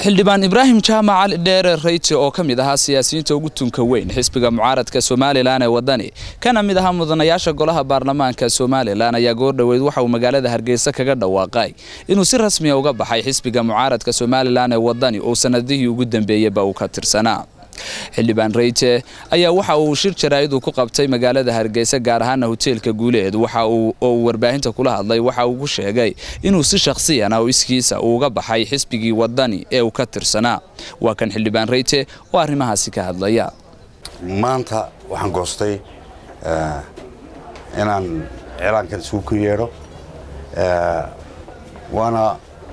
xildhibaan ibraahim jaamac cali dheere rayte oo ka mid ahaa siyaasiyiinta ugu tunka weyn xisbiga mucaaradka somalilan ee wadani kana mid ahaa mudanayaasha golaha baarlamaanka somalilan ayaa goordhoweyd waxa uu magaalada hargeysa kaga dhawaaqay inuu si rasmiya uga baxay xisbiga mucaaradka somalilan ee wadani oo sanadihii ugu dambeeyeyba uu ka tirsanaa xildhibaan reyte ayaa waxa uu shir jaraa'id uu ku qabtay magaalada hargeysa gaar ahaana hoteelka guuleed waxa uu oo uu warbaahinta kula hadlay waxa uu ku sheegay inuu si shakhsiyan oo iskiisa uu uga baxay xisbigii wadani ee uu ka tirsanaa waa kan xildhibaan reyte oo arrimahaasi ka hadlaya maanta waxaan goostay inaan cilaankan isugu ku yeedho waana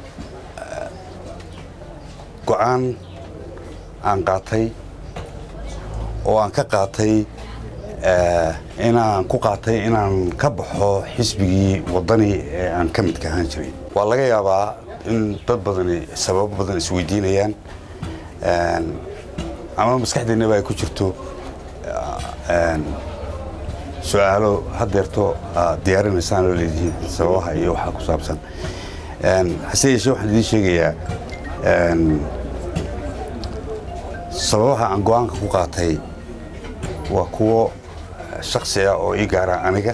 go-aan aan qaatay oo aan ka qaatay inaan ku qaatay inaan ka baxo xisbigii waddani ee aan ka midka ahaan jiray waa laga yaabaa in dad badani sababo badan isweydiinayaan ama maskaxdeennaba ay ku jirto su-aalo haddeerto diyaarinaysaan oo leedihiin sababaha iyo waxaa ku saabsan hase yeeshee waxaan idiin sheegayaa sababaha aan go-aanka ku qaatay waa kuwo shaksi ah oo ii gaara aniga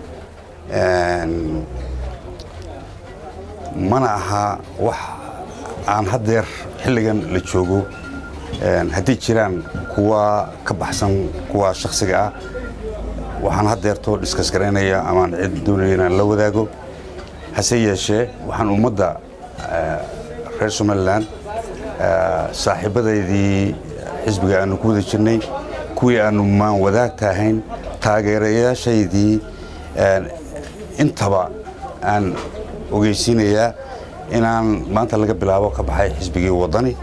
mana aha wax aan haddeer xilligan la joogo haddii jiraan kuwa ka baxsan kuwa shaksiga ah waxaan haddeertoo dhiskas garaynaya amaan cid doonaya inaan la wadaago hase yeeshee waxaan ummadda reer somalilan saaxiibadaydii xisbiga aanu ku wada jirnay kuwii aanu maan wadaagta ahayn taageerayaashaydii intaba aan ogeysiinayaa inaan maanta laga bilaabo ka baxay xisbigii waddani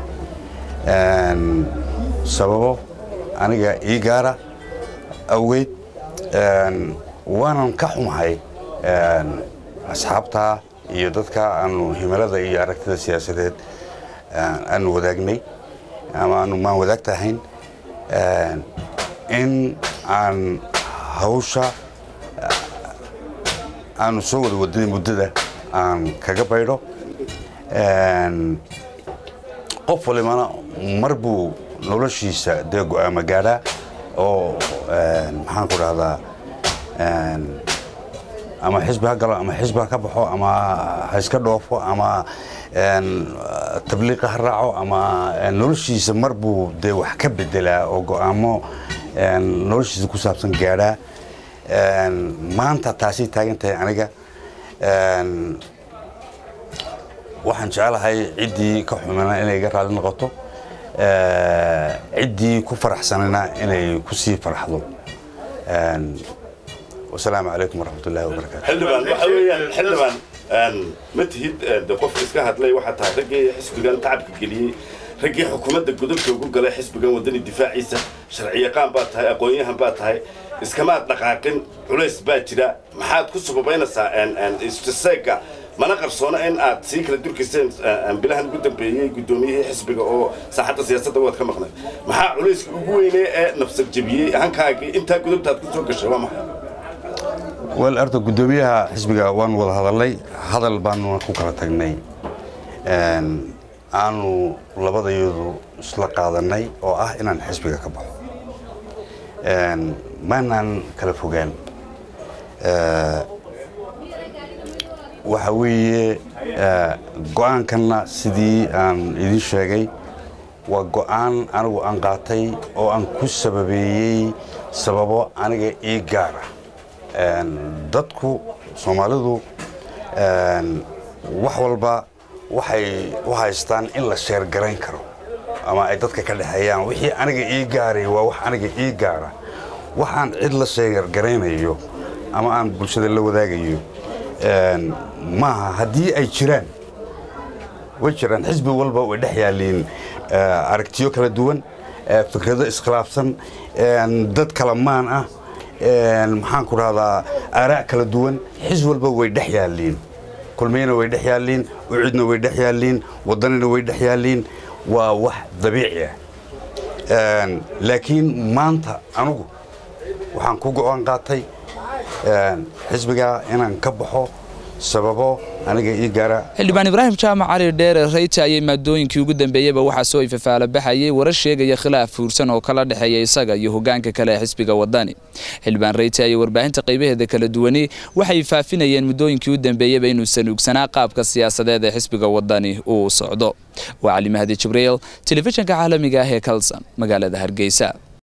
sababo aniga ii gaara awgeed waanan ka xumahay asxaabtaa iyo dadka aanu himilada iyo aragtida siyaasadeed aanu wadaagnay ama aanu maan wadaagta ahayn in aan hawsha aanu soo wada waday muddada aan kaga baydho qof walibana mar buu noloshiisa dee go-aama gaadhaa oo maxaan ku dhahdaa ama xisbi ha galo ama xisbi ha ka baxo ama ha iska dhoofo ama tabliiqa ha raaco ama noloshiisa mar buu dee wax ka bedelaa oo go'aamo noloshiisa ku saabsan gaadhaa maanta taasay taagan tahay aniga waxaan jecelahay ciddii ka xumina inay iga raalli noqoto ciddii ku faraxsanina inay ku sii farxdo wasalaamu calaykum waraxmatullahi wabarakaatu xildhibaan waxa weeyaan xildhibaan ma tihid de qofka iska hadlay waxaa tahay raggii xisbigan tacabka geliyey raggii xukuumadda godobka ugu galay xisbigan waddani difaaciisa sharciyaqaan baa tahay aqoon-yahan baa tahay iskamaad dhaqaaqin culays baa jira maxaad ku sababaynaysaa istiseega mana qarsoona in aad sii kala durkayseen bilahan ugu dambeeyey guddoomiyihii xisbiga oo saaxadda siyaasadda waad ka maqnay maxaa culayska ugu weynee ee nafsad jebiyey hankaagii intaa gudubtaad ku soo gashay waa maxay wel arta guddoomiyaha xisbiga waanu wada hadalnay hadal baanuna ku kala tagnay aanu labadayadu isla qaadannay oo ah inaan xisbiga ka baxo maanaan kala fogaan waxa weeye go'aankanna sidii aan idiin sheegay waa go'aan anigu aan qaatay oo aan ku sababeeyey sababo aniga ii gaara dadku soomaalidu wax walba waxay u haystaan in la sheergarayn karo ama ay dadka ka dhexeeyaan wixii aniga ii gaaray waa wax aniga ii gaara waxaan cid la sheergaraynayo ama aan bulshada la wadaagayo maaha haddii ay jiraan way jiraan xisbi walba way dhex yaalliin aragtiyo kala duwan fikrado iskhilaafsan dad kala maan ah maxaan ku rahdaa aaraa' kala duwan xis walba way dhex yaalliin kulmiyana way dhex yaalliin ucidna way dhex yaalliin waddanina way dhex yaalliin waa wax dabiici ah laakiin maanta anugu waxaan ku go'aan qaatay xisbigaa inaan ka baxo sababo aniga ii gaara xildhibaan ibraahim jaamac cali dheere rayta ayay maadooyinkii ugu dambeeyeyba waxaa soo ifafaala baxayay warar sheegaya khilaaf fuursan oo kala dhexeeya isaga iyo hogaanka kale ee xisbiga wadani xildhibaan rayta ayay warbaahinta qaybaheeda kala duwani waxay faafinayeen muddooyinkii u dambeeyeyba inuu sanuugsanaa qaabka siyaasadeed ee xisbiga wadani uu socdo waa cali mahdi jibriil telefishinka caalamiga ah ee kalson magaalada hargeysa